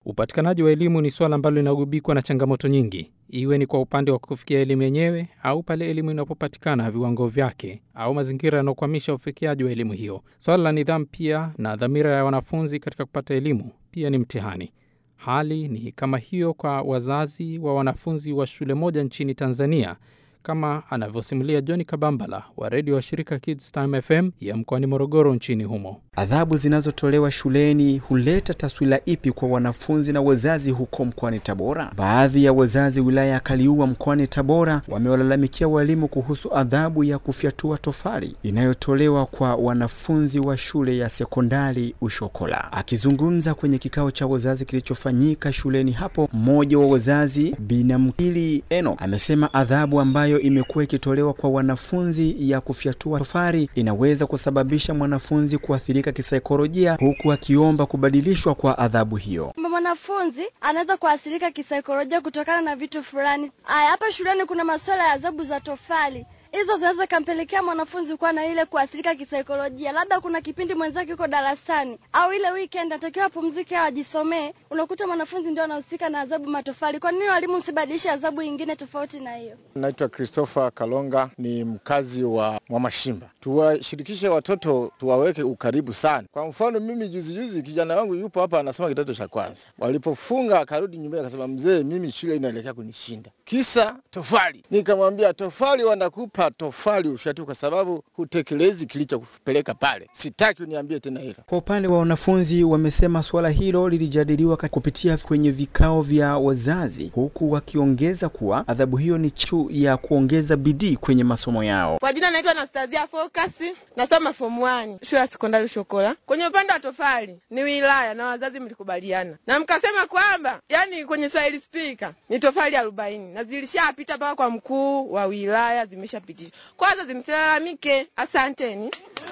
Upatikanaji wa elimu ni suala ambalo linagubikwa na changamoto nyingi, iwe ni kwa upande wa kufikia elimu yenyewe au pale elimu inapopatikana viwango vyake au mazingira yanayokwamisha ufikiaji wa elimu hiyo. Swala la nidhamu pia na dhamira ya wanafunzi katika kupata elimu pia ni mtihani. Hali ni kama hiyo kwa wazazi wa wanafunzi wa shule moja nchini Tanzania, kama anavyosimulia John Kabambala wa redio wa shirika Kids Time FM ya mkoani Morogoro nchini humo. Adhabu zinazotolewa shuleni huleta taswira ipi kwa wanafunzi na wazazi huko mkoani Tabora? Baadhi ya wazazi wilaya ya Kaliua mkoani Tabora wamewalalamikia walimu kuhusu adhabu ya kufyatua tofali inayotolewa kwa wanafunzi wa shule ya sekondari Ushokola. Akizungumza kwenye kikao cha wazazi kilichofanyika shuleni hapo, mmoja wa wazazi Binamkili Eno amesema adhabu ambayo imekuwa ikitolewa kwa wanafunzi ya kufyatua tofali inaweza kusababisha mwanafunzi kuathirika kisaikolojia huku akiomba kubadilishwa kwa adhabu hiyo. Mwanafunzi anaweza kuathirika kisaikolojia kutokana na vitu fulani. Aya, hapa shuleni kuna masuala ya adhabu za tofali hizo zinaweza kampelekea mwanafunzi kuwa na ile kuathirika kisaikolojia. Labda kuna kipindi mwenzake yuko darasani au ile weekend anatakiwa apumzike au ajisomee, unakuta mwanafunzi ndio anahusika na adhabu matofali. Kwa nini walimu msibadilishe adhabu nyingine tofauti na hiyo? Naitwa Christopher Kalonga, ni mkazi wa Mwamashimba. Tuwashirikishe watoto, tuwaweke ukaribu sana. Kwa mfano, mimi juzi juzi kijana wangu yupo hapa anasoma kidato cha kwanza, walipofunga akarudi nyumbani akasema, mzee, mimi shule inaelekea kunishinda, kisa tofali. Nikamwambia tofali wanakupa tofali ufyatu kwa sababu hutekelezi kilichokupeleka pale. Sitaki uniambie tena hilo. Kwa upande wa wanafunzi, wamesema suala hilo lilijadiliwa kupitia kwenye vikao vya wazazi, huku wakiongeza kuwa adhabu hiyo ni chu ya kuongeza bidii kwenye masomo yao. Kwa jina naitwa Anastasia Focus, nasoma form 1 shule ya sekondari Shokola. Kwenye upande wa tofali ni wilaya na wazazi mlikubaliana na mkasema kwamba yani kwenye Swahili speaker ni tofali arobaini na zilishapita mpaka kwa mkuu wa wilaya zimeshapitishwa. Kwanza zimsilalamike. Asanteni.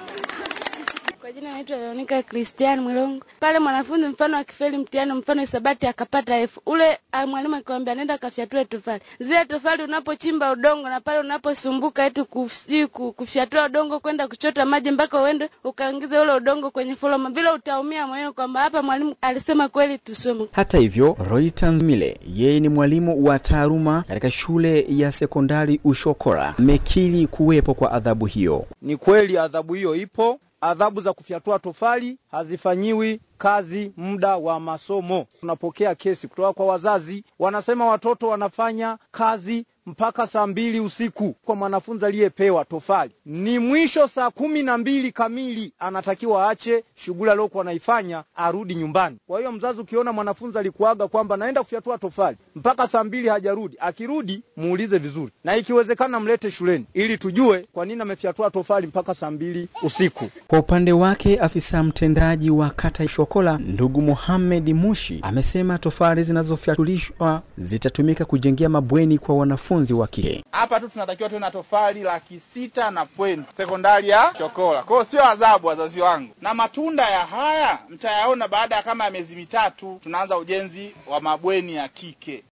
Kwa jina naitwa Leonika Christian Mwilongo. Pale mwanafunzi mfano akifeli mtihani, mfano hisabati akapata F, ule mwalimu akikwambia nenda kafyatue tofali. Zile tofali unapochimba udongo na pale unaposumbuka eti kufi, kufyatua udongo kwenda kuchota maji mpaka uende ukaingiza ule udongo kwenye foloma, vile utaumia moyoni kwamba hapa mwalimu alisema kweli tusome. Hata hivyo, Roy Tanzmile yeye ni mwalimu wa taaluma katika shule ya sekondari Ushokora amekiri kuwepo kwa adhabu hiyo. Ni kweli adhabu hiyo ipo. Adhabu za kufyatua tofali hazifanyiwi kazi muda wa masomo. Tunapokea kesi kutoka kwa wazazi, wanasema watoto wanafanya kazi mpaka saa mbili usiku. Kwa mwanafunzi aliyepewa tofali ni mwisho saa kumi na mbili kamili, anatakiwa aache shughuli aliyokuwa anaifanya arudi nyumbani. Kwa hiyo mzazi, ukiona mwanafunzi alikuaga kwamba naenda kufyatua tofali mpaka saa mbili hajarudi, akirudi muulize vizuri, na ikiwezekana mlete shuleni ili tujue kwa nini amefyatua tofali mpaka saa mbili usiku. Kwa upande wake, afisa mtendaji wa kata Shokola ndugu Mohamed Mushi amesema tofali zinazofyatulishwa zitatumika kujengea mabweni kwa wanafunzi wa kike. Hapa tu tunatakiwa tuwe na tofali laki sita na point sekondari ya Shokola. Kwa hiyo sio adhabu, wazazi wangu, na matunda ya haya mtayaona baada ya kama ya miezi mitatu, tunaanza ujenzi wa mabweni ya kike.